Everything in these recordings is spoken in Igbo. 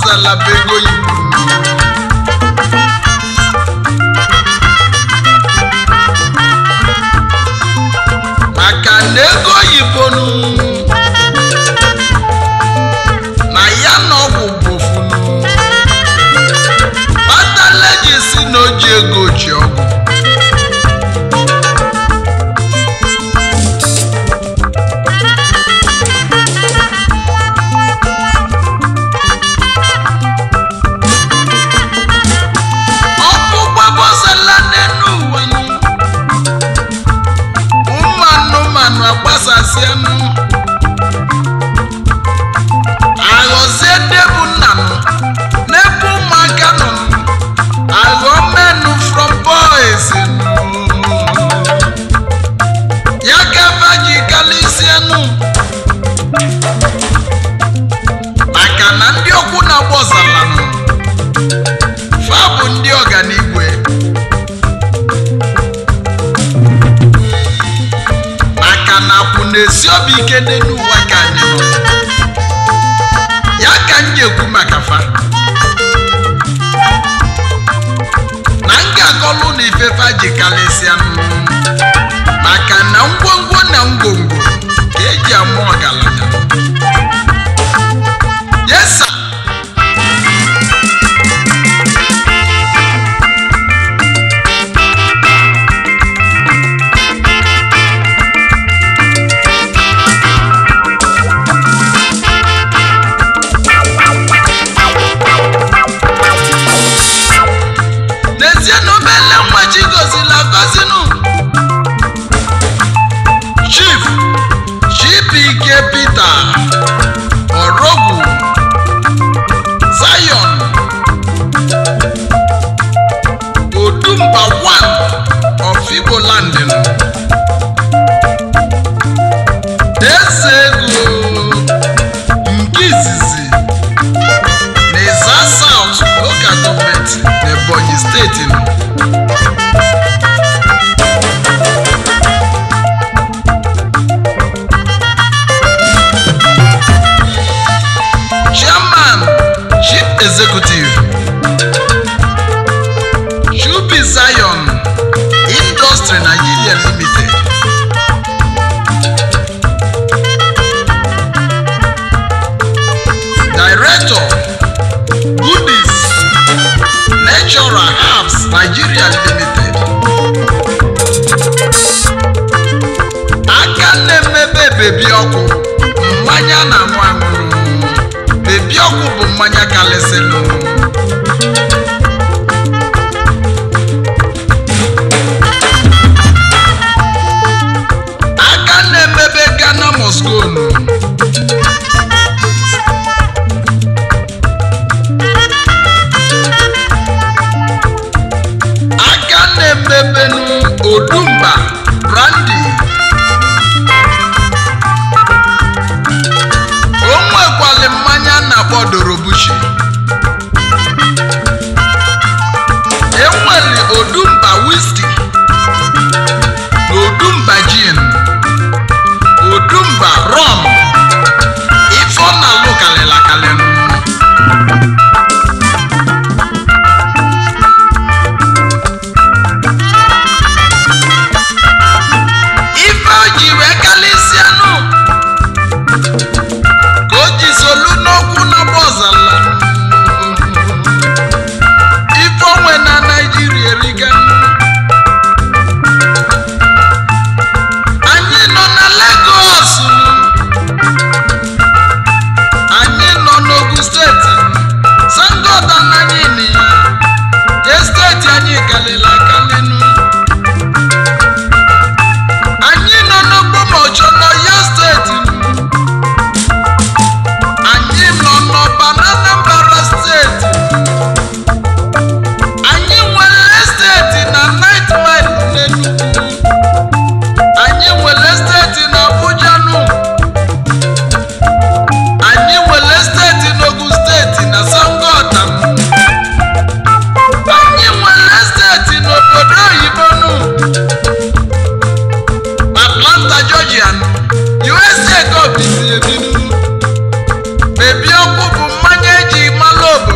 gbọzala bụ ego oyibo maka na ego oyibo nụ na ya na ọgwụ bofunu kpatala ji si na oji ego ji ọgwụ ọkụ gbabọsala n'elu ụwa nụ ụmụ anụmanụ agbasasịanụ aghọzie ndị bụ nna nụ n'ebe ụmụaka nọ nụ aghọ menụ from boys nụ ya gaba ji kalisienụ maka na ndị okwu na-agbọzala nụ fa bụ ndị ọganigwe maka na akwụ na-esi obi ike n'elu ụwa ka anyị nọ ya ka m ji ekwu maka fa na m ga-akọlụ na ifefa ji kalịsịa m maka na ngwongwo na ngwongwo ka eji ama ọgaranya yesa n'ezie na obele nwa chi gozila gozinụ chief chibike peter orogwu zion odumba 1 of igbo landin eze ego nke izizi n'Ịza South local gọọmenti n'Ebonyi steeti nọ. Chairman Chief Executive Chubi Zion Industry Nigeria Limited Director Goodies Natural Herbs Nigeria Limited. Aka na-emebe bebi ọkụ mmanya na-anwụ anwụrụ. Bebi ọkụ bụ mmanya kalịsịnụ. Aka na-emebe Ghana Moscone. aka na-emebenu odumba brandi o nwekwali mmanya na-akpọ dorobuchi enweli odumba wiski na odumba gin odumba rom ife ọ na-alụ kalịla kalịnụ ife o ji wee kalịsịanụ ka o ji solu n'okwu n'ọgba ọzala ife onwe na naijiria eriga anyị nọ na Lagos anyị nọ n'Ogun steeti sangoda anyị nị je steeti anyị kalịla kalịnụ anyị nọ n'okpomọchọ n'Ọyọ steeti anyị nọ n'ọba na Anambra steeti anyị nwere steeti na Night Mile n'Enugu anyị nwere steeti na Abuja nụ anyị nwere steeti n'Ogun steeti na Sangota anyị nwere steeti n'obodo oyibo nụ Atlanta Georgia USA ka obizi ebinu bebi ọkụ bụ mmanya eji malụ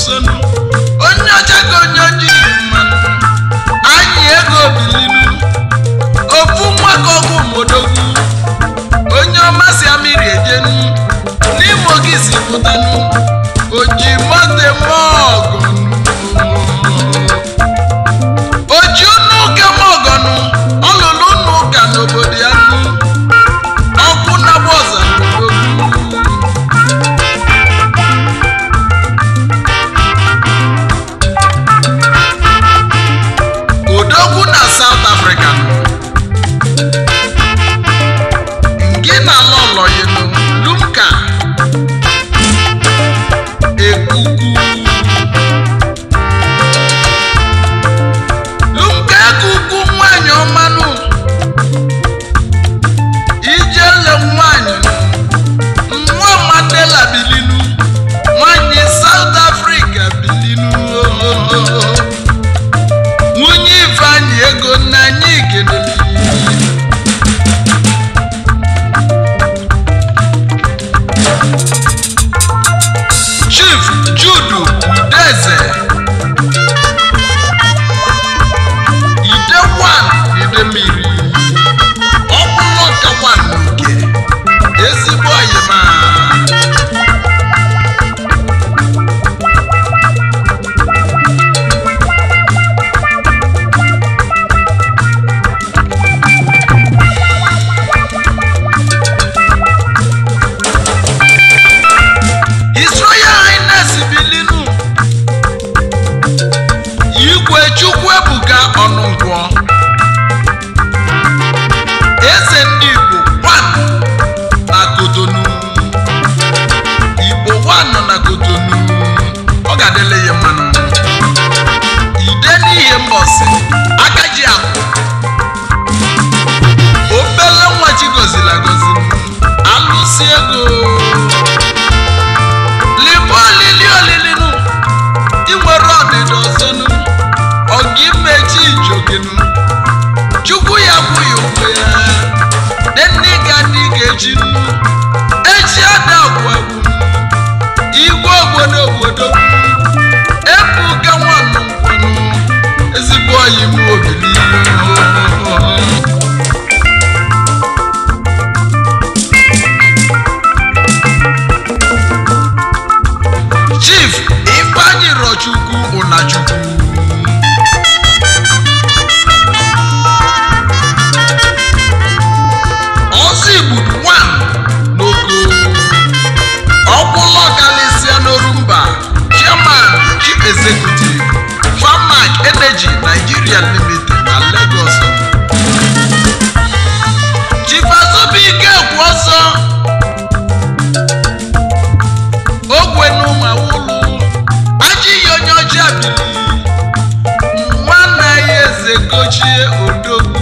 nsonu onye ọcha ka onye ojii mmanụ anyị ego bilinu ofu nwaka ọgwụ modogwu onye ọma si amiri ejenu n'ime oge si pụtanụ oji mote mọgọnụ oji unu ụka mọgọnụ ọlụlụ unu ụka n'obodo ya nụ ọkụ na-agba ọza n'odogwu odogwu na south africa ngị na lọlọyinu lumka ekuku lumka ekuku nwanyị ọmanụ ijele nwanyị nwa mandela bilinu nwanyị south africa bilinu nwunye ifeanyị ego nna anyị kedere chief judu udeze ide wan idemiri ọbụlụ ka wan nke ezigbo oyima His Royal Highness Bilinu Igwe Chukwu Ebuka Ọnụnkwọ Eze ndị Igbo one na Kotonu Igbo one na Kotonu ọ ga-adịle ya mmanụ ide n'ihe mbọsị aka ji akụ obele nwa chi goziri agozi alụsi ego libe olili olilinu inwere ọdịda ọzọnu ọga imechi ijoginu chukwu ya bụghị onwe ya denne ga dị ga-echi nnu echi ada gwagwu igwe obodo obodo ebuga nwanụ nkwanu ezigbo oyi m obili chief ifeanyi rochukwu ụnachukwu ọzọ igbudu wan n'oko ọkwụlọ kalisia n'orumba chairman chief executive farmac energy nigeria limited na lagos chief azobike kwu ọsọ ogwe n'ụmụ awụlụ ajị ya onye ọcha bili nwanne ya eze gochie odogwu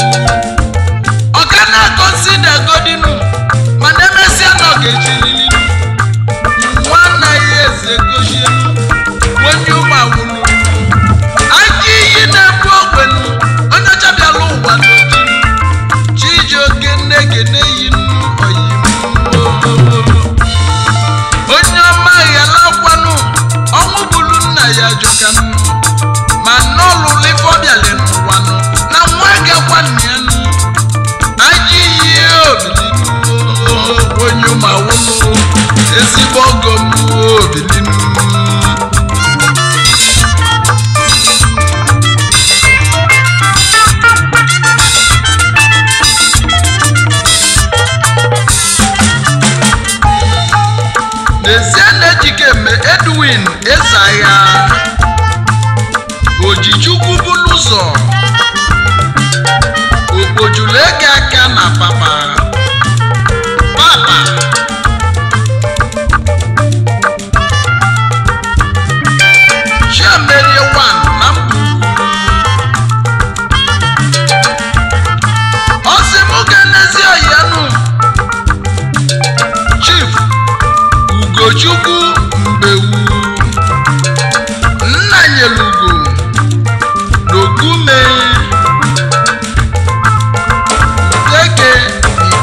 ọka na-akọnsida godinu mana emesịa na ọ ga-echilili nwanne ya eze gochie onye ụmụ awụlụ ajị iyi na-ebu ogbenu onye ọcha bịala ụwa n'otu chijioke nne gene yi nnu oyimu onye ọma ghela gwanụ ọnwụ bụrụ nna ya jọkanụ ma n'ọlụlụ ife ọbịalị n'ụwanụ na nwa gakwa nna ya nụ aja iyi obilinu onye ụmụawụlụ ezigbo ọgọ m obilinu n'ezie na-ejikeme edwin ezagha ojichukwu bụlụ ụzọ okpojulu ego aka na papa papa chiemerie wan na mkpugwu ọsị mụ ga-enezi ọyanụ chief ugochukwu mgbewu nna nyelugo n'ogume udeke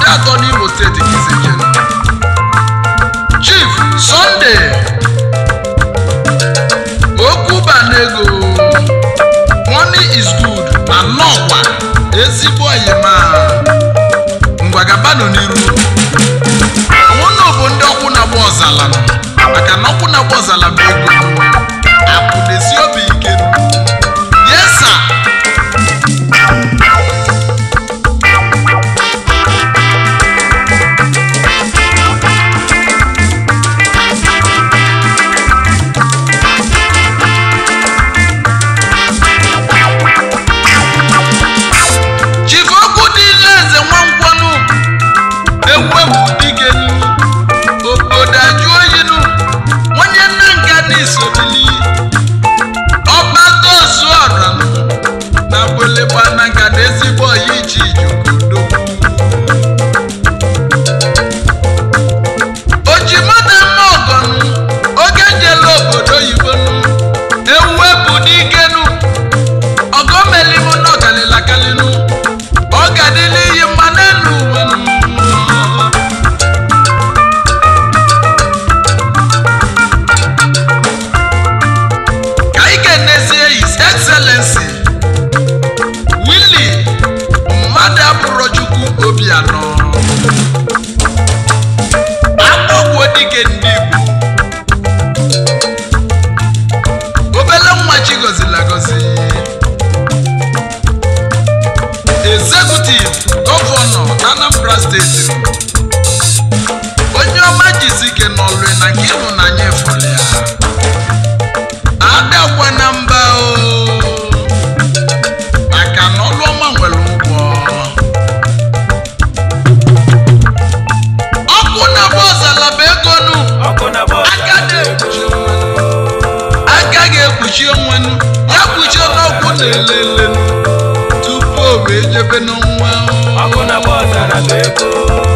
kpuchie onwenu ya kpuchie n'ọkwụ na-elelenu tupu o wee jebe n'ọnwa ọkụ na bọọsara bụ ego